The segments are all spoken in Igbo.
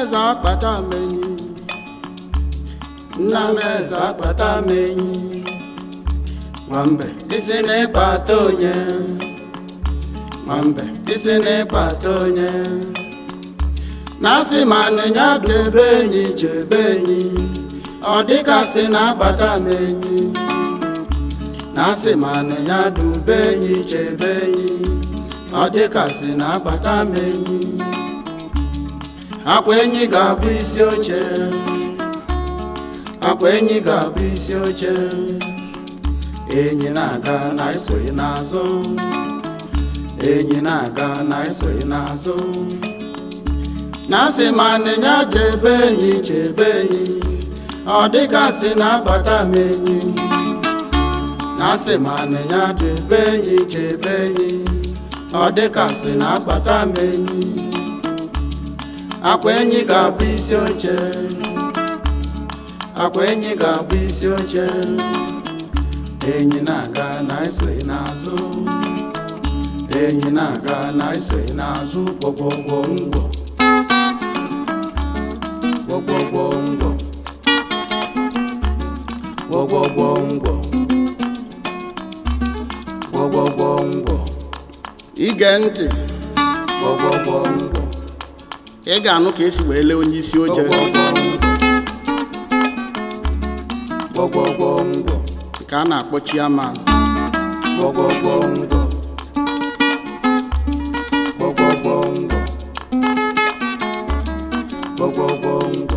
eze akpata m enyi nna m eze akpata m enyi nwambe isi n'ịkpata onye nwambe isi n'ịkpata onye na-asị ma nịnya debe enyi chebe enyi ọ dịgasị na-akpata m enyi na-asị ma nịnya dube enyi chebe enyi ọ dịgasị na-akpata m enyi akwa enyi ga-abụ isi oche akwa enyi ga-abụ isi oche enyi na-aga na esoghị n'azụ enyi na-aga na esoghị n'azụ na-asị ma nịnya chebe enyi chebe enyi ọ dịgasị na-akpata m enyi na-asị ma nịnya chebe enyi chebe enyi ọ dịgasị na-akpata m enyi akwa enyi ga-abụ isi oche akwa enyi ga-abụ isi oche enyi na-aga na esoghị n'azụ enyi na-aga na esoghị n'azụ gwọgwọgwọ ngwọ gwọgwọgwọ ngwọ gwọgwọgwọ ngwọ gwọgwọgwọ ngwọ ige ntị gwọgwọgwọ ngwọ ị ga-anụ ka esi wee lee onye isi oche gwọgwọgwọ ngwọ ka a na-akpọ chiaman gwọgwọgwọ ngwọ gwọgwọgwọ ngwọ gwọgwọgwọ ngwọ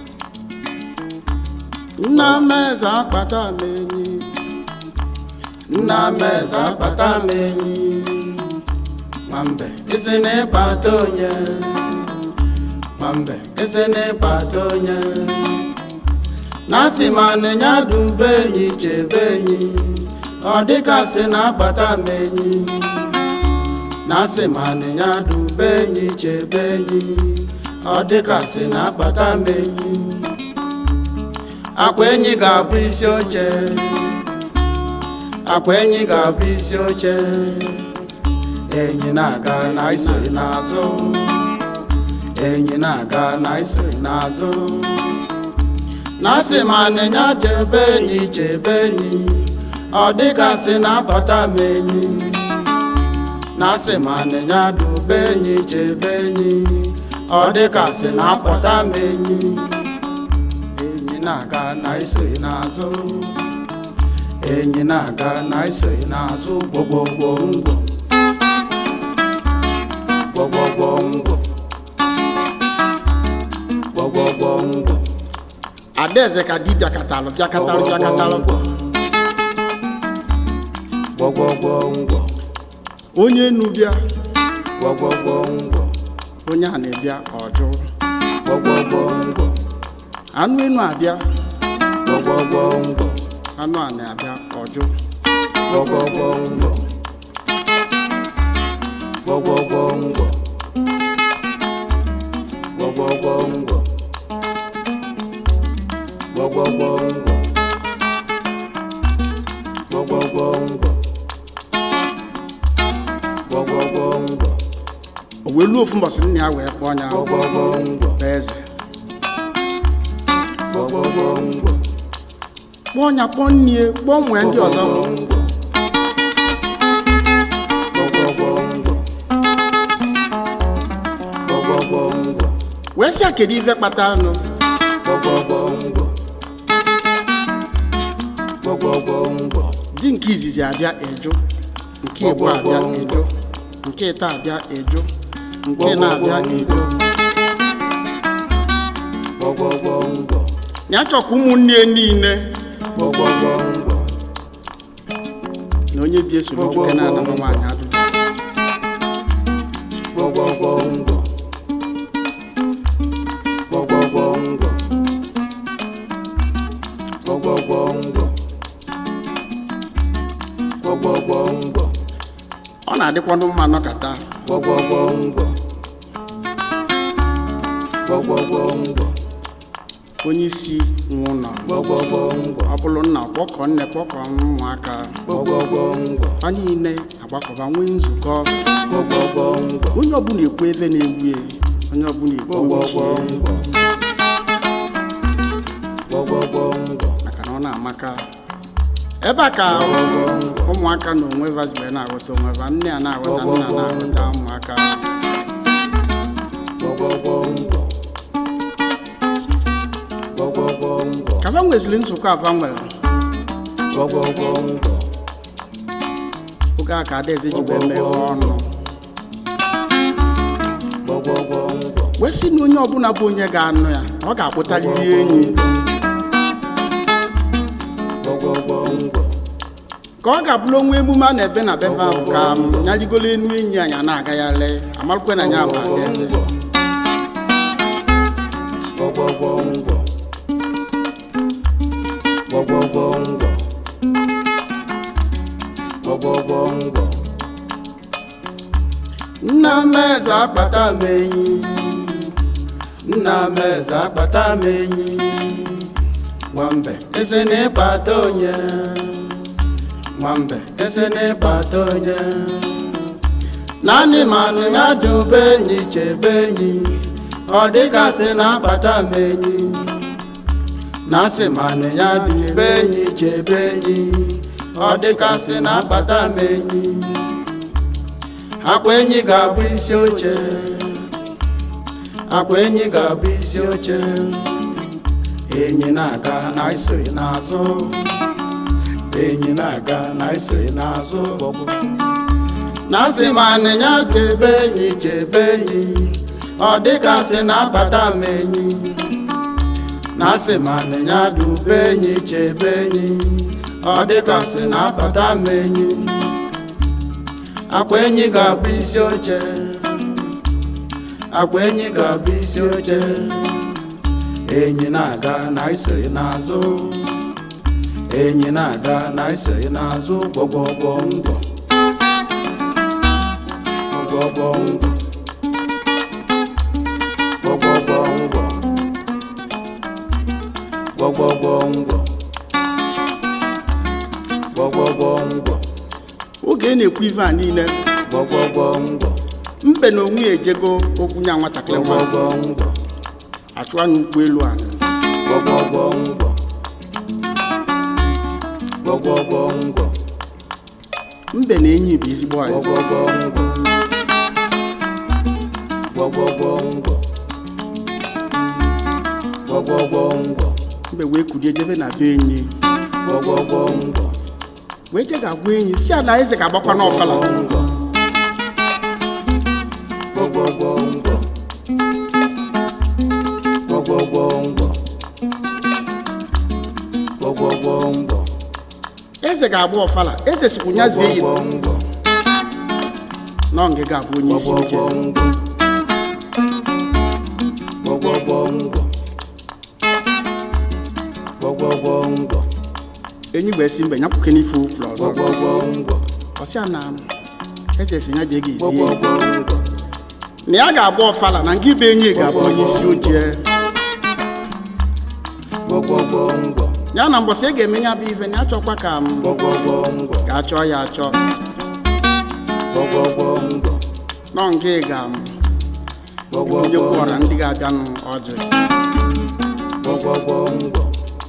nna m eze akpata m enyi nna m eze akpata m enyi nwambe isi n'ịkpata onye nwambe isi n'ịkpata onye na-asị ma nịnya dube enyi chebe enyi ọ dịgasị na-akpata m enyi na-asị ma nịnya dube enyi chebe enyi ọ dịgasị na-akpata m enyi akwa enyi ga-abụ isi oche akwa enyi ga-abụ isi oche enyi na-aga na isoghị n'azụ enyi na-aga na isoghị n'azụ na-asị ma nịnya chebe enyi chebe enyi ọ dịgasị na-akpata m enyi na-asị ma nịnya dube enyi chebe enyi ọ dịgasị na-akpọta m enyi enyi na-aga na isoghị n'azụ enyi na-aga na isoghị n'azụ gbogbogbò ngwọ gwọgwọgwọ ngwọ gwọgwọgwọ ngwọ adaeze ka di bịakatalụ bịakatalụ bịakatalụ gwọgwọgwọ ngwọ onye enu bịa gwọgwọgwọ ngwọ onye a na-ebịa ọjụ gwọgwọgwọ ngwọ anụ enu abịa gwọgwọgwọ ngwọ anụ a na-abịa ọjụ gwọgwọgwọ ngwọ gwọgwọgwọ ngwọ gwọgwọgwọ ngwọ gwọgwọgwọ ngwọ gwọgwọgwọ ngwọ gwọgwọgwọ ngwọ o wee luo ofu mbọsị nna ya wee kpọọ ya gwọgwọgwọ ngwọ bụ eze gwọgwọgwọ ngwọ kpọọ ya kpọọ nnie kpọọ nwee ndị ọzọ wee sị ya kedu ife kpatara nụ di nke izizi abịa eju nke igbo abịa eju nke ịta abịa eju nke na-abịa eju ya chọkwa ụmụnne ya niile na onye bi esoro nwoke na-anama nwaanyị ajụjụ ọ na-adịkwanụ mma nọkata onye isi nwe ụlọ ọ bụrụ nna kpọkọ nne kpọkọ ụmụaka fa niile agbakọba nwee nzukọ onye ọbụla ekwu ebe na-egbu ya onye ọbụla igbo gbọgbọgbọ ochie ngwọ gbọgbọgbọ ngwọ maka na ọ na-amaka ebe a ka ụmụaka na onwe vazibe na-aghọta onwe va nne a na-aghọta nna na-aghọta ụmụaka gbọgbọgbọ ngwọ gbọgbọgbọ ngwọ ka va nweziri nzukọ ava nwere gbọgbọgbọ ngwọ oge a ka adaeze ji wee meghe ọnụ gbọgbọgbọ ngwọ wee sị na onye ọbụla bụ onye ga-anụ ya na ọ ga-akpụtarịrị enyi gbọgbọgbọ ngwọ ka ọ ga-abụrụ onwe emume a na-ebe na befe ahụ ka m nyarigolo enu enyi anyị a na-agagharị amarụkwe na ya bụ adaeze gbọgbọgbọ ngwọ gbọgbọgbọ ngwọ gbọgbọgbọ ngwọ nna m eze akpata m enyi nna m eze akpata m enyi nwambe esi n'ịkpata onye nwambe esi n'ịkpata onye naanị manụ ya dube enyi chebe enyi ọ dịgasị na-akpata m enyi na-asị manụ ya dube enyi chebe enyi ọ dịgasị na-akpata m enyi akwa enyi ga-abụ isi oche akwa enyi ga-abụ isi oche enyi na-aga na isoghị n'azụ enyi na-aga na isoghị n'azụ na asị ma anịnya chebe enyi chebe enyi ọ dịka sị na-abata m enyi na asị ma anịnya dube enyi chebe enyi ọ dịka sị na-abata m enyi akwa enyi ga-abụ isi oche akwa enyi ga-abụ isi oche enyi na-aga na isoghị n'azụ enyi na-aga na isoghị n'azụ gbọgbọgbọ ngwọ gbọgbọgbọ ngwọ gbọgbọgbọ ngwọ gbọgbọgbọ ngwọ gbọgbọgbọ ngwọ oge ị na-ekwu ife a niile gbọgbọgbọ ngwọ mbe na onwe ya ejego okwu nya nwatakịrị nwa gbọgbọgbọ ngwọ achụwa n'ụkwụ elu a gbọgbọgbọ ngwọ gbọgbọgbọ ngwọ mbe na enyi bụ ezigbo anyị gbọgbọgbọ ngwọ gbọgbọgbọ ngwọ gbọgbọgbọ ngwọ mbe wee kulie jebe na be enyi gbọgbọgbọ ngwọ wee je ga-agwa enyi si ala eze ga-agbakwa n'ọfala ngwọ gbọgbọgbọ ngwọ gbọgbọgbọ ngwọ gbọgbọgbọ ngwọ eze ga-agba ọfala eze sikwu nyazie yi gbọgbọgbọ ngwọ na ọ ga abụ onye isi oche gbọgbọgbọ ngwọ gbọgbọgbọ ngwọ enyi wee si mbe nyapụke n'ife ụkwụrụ ọzọ gbọgbọgbọ ngwọ ọsịa na eze si ya jee ga ezie gbọgbọgbọ ngwọ na ya ga-agba ọfala na nke ibe enyi ga-abụ onye isi oche gbọgbọgbọ ngwọ ya na mbọsị ị ga-eme ya bụ ife na ya chọkwa ka m gbọgbọgbọ ngwọ ga-achọ ya achọ gbọgbọgbọ ngwọ nọ nke ga m gbọgbọgbọ onye kwọra ndị ga-abịanụ ọjị gbọgbọgbọ ngwọ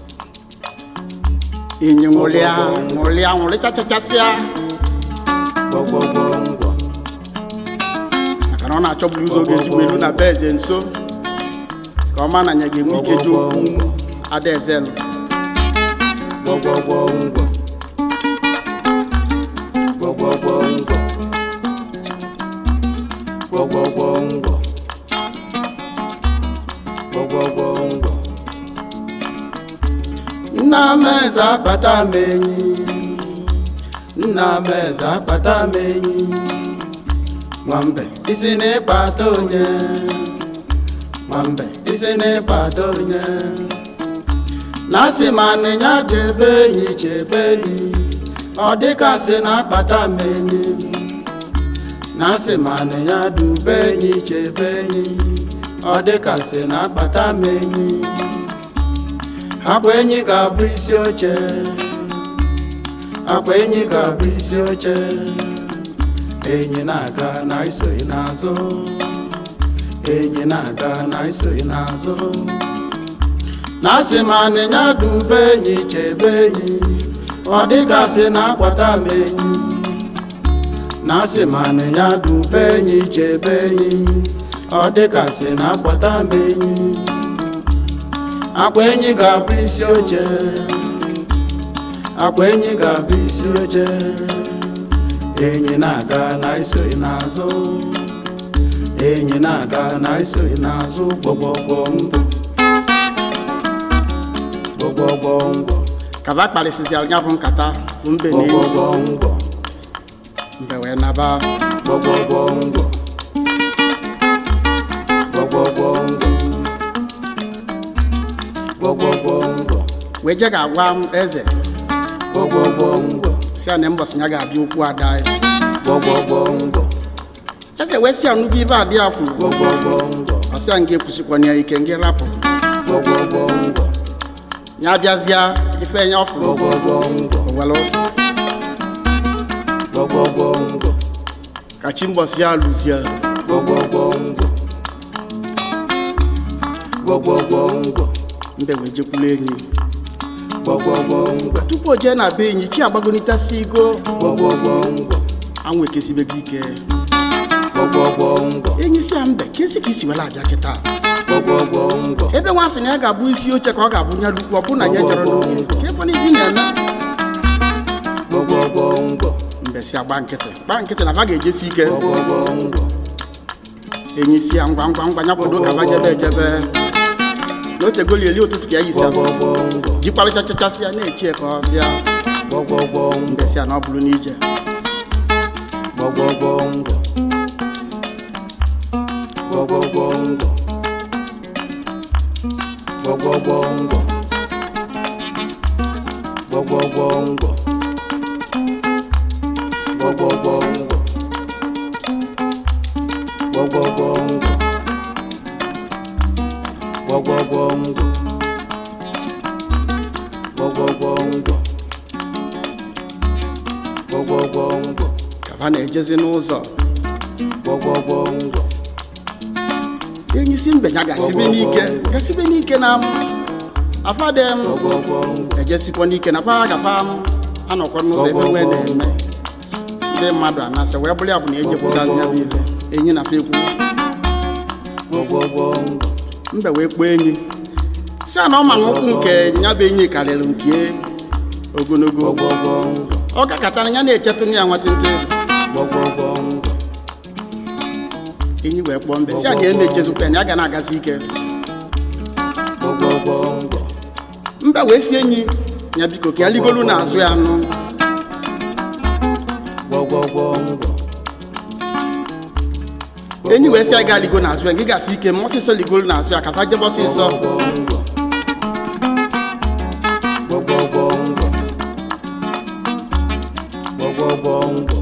enyi nwụrịa nwụrịa nwụrịchachachasịa gbọgbọgbọ ngwọ maka na ọ na-achọburu ụzọ oge ezigbo elu na be eze nso ka ọ ma na ya ga-enwe ike ji okwu adaeze nụ gbọgbọgbọ ngwọ gbọgbọgbọ ngwọ gbọgbọgbọ ngwọ gbọgbọgbọ ngwọ nna m eze akpata m enyi nna m eze akpata m enyi nwambe isi n'ịkpata onye nwambe isi n'ịkpata onye na-asị ma nịnya chebe enyi chebe enyi ọ dịkasị na-akpata m enyi na-asị ma nịnya dube enyi chebe enyi ọ dịkasị na-akpata m enyi akwa enyi ga-abụ isi oche akwa enyi ga-abụ isi oche enyi na-aga na isoghị n'azụ enyi na-aga na isoghị n'azụ na asị ma anịnya dube enyi chebe enyi ọ dịgasị na akwata m enyi na asị ma anịnya dube enyi chebe enyi ọ dịgasị na akwata m enyi akwa enyi ga-abụ isi oche akwa enyi ga-abụ isi oche enyi na-aga na isoghị n'azụ enyi na-aga na isoghị n'azụ gbọgbọgbọ mbọ gbọgbọgbọ mbọ kaba kparịsịsịara ya bụ nkata bụ mbe na enyi gbọgbọgbọ mbọ mbe wee naba gbọgbọgbọ mbọ gbọgbọgbọ mbọ gbọgbọgbọ mbọ wee je ga-agwa m eze gbọgbọgbọ mbọ si ya na mbọsị ya ga-abịa okwu ada ya gbọgbọgbọ mbọ eze wee si ya nnukwu ibe adị ya kwuru gbọgbọgbọ mbọ ọsị ya nga ekwusikwana ya ike nga rapụ gbọgbọgbọ mbọ ya bịazịa ife ya ọfụrụ gbọgbọgbọ mbọ owelu gbọgbọgbọ mbọ ka chi mbọsị ya lụzie gbọgbọgbọ mbọ gbọgbọgbọ mbọ mbe wee jekwulu enyi gbọgbọgbọ mbọ tupu o jee na be enyi chi agbagonitasi igo gbọgbọgbọ mbọ anwụ ekesibego ike gbọgbọgbọ mbọ enyi si ya mbe kesi ka isi wela abịa kịta gbọgbọgbọ mbọ ebe nwa sị na ya ga-abụ isi oche ka ọ ga-abụ nya lukwu ọ bụ na ya jere n'oge ka ebe na ibi na-eme gbọgbọgbọ mbọ mbe si agba nkịtị gba nkịtị na va ga-ejesi ike gbọgbọgbọ mbọ enyi si ya ngwa ngwa ngwa ya kwado ka va jebe ejebe na otegoli eli ụtụtụ ka ya yisi abụ gbọgbọgbọ mbọ jikwarịchachachasị ya na-echie ka ọ bịa gbọgbọgbọ mbọ mbe si ya na ọ bụrụ n'ije gbọgbọgbọ mbọ gbọgbọgbọ mbọ gbọgbọgbọ mbọ gbọgbọgbọ mbọ gbọgbọgbọ mbọ gbọgbọgbọ mbọ gbọgbọgbọ mbọ gbọgbọgbọ mbọ gbọgbọgbọ mbọ ka va na-ejezi n'ụzọ gbọgbọgbọ mbọ enyi si mbe ya gasibe n'ike gasibe n'ike na m afade m gbọgbọgbọ mbọ ejesikwa n'ike na fa gafa m anọkwa n'ụzọ ebe nwee na-eme ndị mmadụ anasị wee bụrụ ya bụ na ejepụtazi ya bụ ife enyi na fa ekwu gbọgbọgbọ mbọ mbe wee kpọọ enyi si a na ọ ma na ụkwụ nke ya bụ enyi karịrị nke ogologo gbọgbọgbọ mbọ ọ gakọtara ya na-echetụ ya nwatịntị gbọgbọgbọ mbọ enyi wee kpọọ mbe si anyị na-echezikwa ya na ya ga na-agazi ike gbọgbọgbọ mbọ mbe wee si enyi ya biko ka ya ligolu n'azụ ya nụ gbọgbọgbọ mbọ enyi wee si ya ga ligo n'azụ ya gị gasị ike ma ọsịsọ ligolu n'azụ ya ka fa jebe ọsịsọ gbọgbọgbọ mbọ gbọgbọgbọ mbọ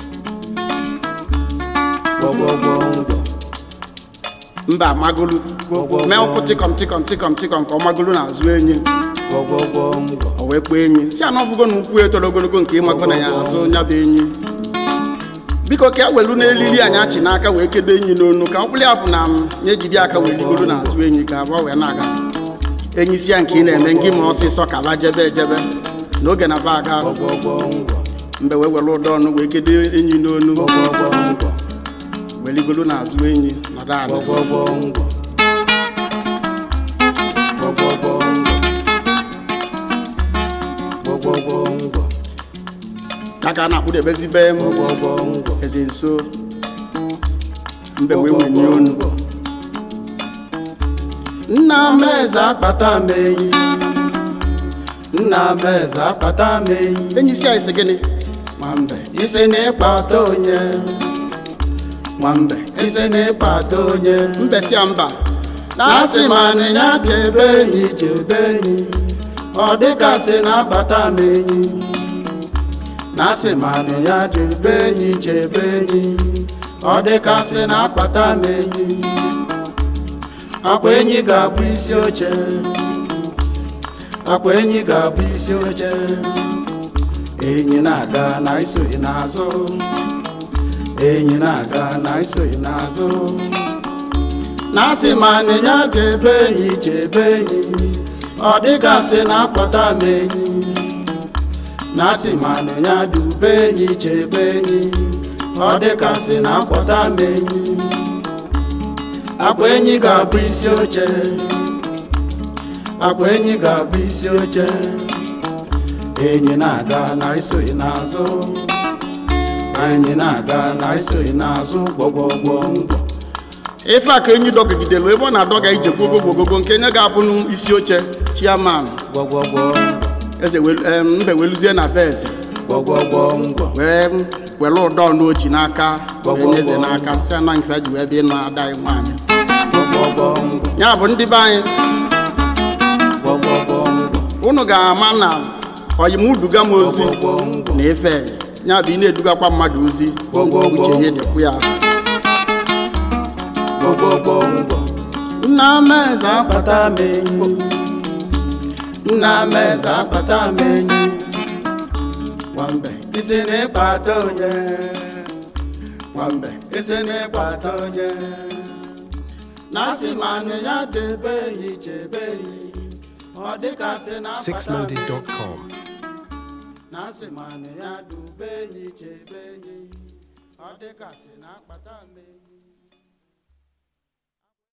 gbọgbọgbọ mbọ mba amagolu mee ụkwụ tịkọm tịkọm tịkọm tịkọm ka ọ magolu n'azụ enyi gbọgbọgbọ mbọ o wee kpọọ enyi si ana ọfụgo na ukwu etoro ogologo nke ịmago na ya azụ ya bụ enyi biko ka e welu n'elili anyị achị n'aka wee kedo enyi n'onu ka ọkpụrụ ya bụ na m ya ejide aka wee ligoro n'azụ enyi ka abụọ wee na-aga enyi si ya nke ị na-eme ngị ma ọsịsọ ka ba jebe ejebe n'oge na va aga gbọgbọgbọ mbọ mgbe wee were ụdọ ọnụ wee kedo enyi n'onu gbọgbọgbọ mbọ wee ligoro n'azụ enyi nọdụ ala gbọgbọgbọ mbọ gbọgbọgbọ mbọ gbọgbọgbọ mbọ ya ka a na-akpụdebezibe m gbọgbọgbọ mbọ eze nso mbe wee wenye onu nna m eze akpata m enyi nna m eze akpata m enyi enyi si anyị sị gịnị nwambe isi na ịkpata onye nwambe isi na ịkpata onye mbe si ya mba na-asị ma anịnya chebe enyi chebe enyi ọ dịkasị na-akpata m enyi na-asị ma anịnya chebe enyi chebe enyi ọ dịkasị na-akpata m enyi akwa enyi ga-abụ isi oche akwa enyi ga-abụ isi oche enyi na-aga na isoghị n'azụ enyi na-aga na isoghị n'azụ na asị ma nịnya chebe enyi chebe enyi ọ dịgasị na akpọta m enyi na asị ma nịnya dube enyi chebe enyi ọ dịgasị na akpọta m enyi akwa enyi ga-abụ isi oche akwa enyi ga-abụ isi oche enyi na-aga na isoghị n'azụ enyi na-aga na isoghị n'azụ gbọgbọgbọ ngwọ ife a ka enyi dọgidelu ebe ọ na-adọga ije gbogo gbogogo nke nye ga-abụ isi oche chiaman gbọgbọgbọ eze welu- em, mbe weluzie na be eze gbọgbọgbọ ngwọ wee were ụdọ n'oji n'aka wee nye eze n'aka si ana nke ji wee bịa ịnụ ada anyị nwaanyị gbọgbọgbọ ngwọ ya bụ ndị be anyị gbọgbọgbọ ngwọ unu ga-ama na oyimuduga m ozi gbọgbọgbọ ngwọ na ife ya bụ ị na-edugakwa mmadụ ozi uche ya dịkwu ya gbọgbọgbọ ngwọ nna m eze akpata m enyi nna m eze akpata m enyi nwambe isi n'ịkpata onye nwambe isi n'ịkpata onye na asị ma nị ya debe enyi chebe enyi ọ dịkasị na akpata m enyi. sixloaded.com. na asị ma nị ya dube enyi chebe enyi ọ dịkasị na akpata m enyi